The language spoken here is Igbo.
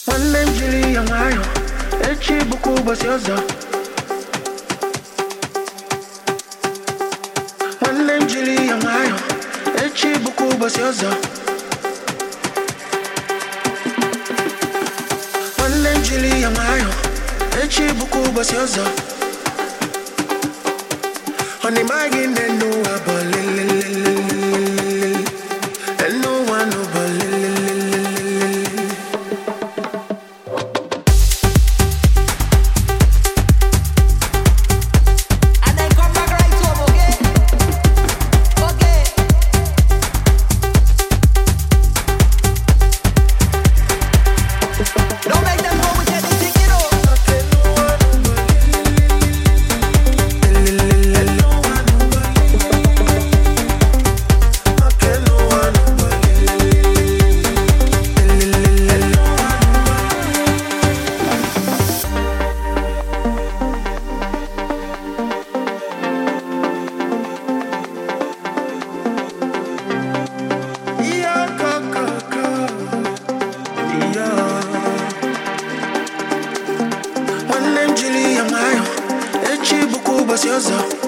nwanne m jiri ya nwayọ echi bụkwa ụbọchị ọzọ nwanne m jiri ya nwayọ echi bụkwa ụbọchị ọzọ nwanne m jiri ya nwayọ echi bụkwa ụbọchị ọzọ ọ n'ịmaghị na enu ụwa bụ lelelelelelele enu ụwa nụ bụ lelelelelele And then come back right home, okay? Okay. Don't make them go with anything, you know. nwanne m jiri ya nwayọ echi bụkwa ụbọchị ọzọ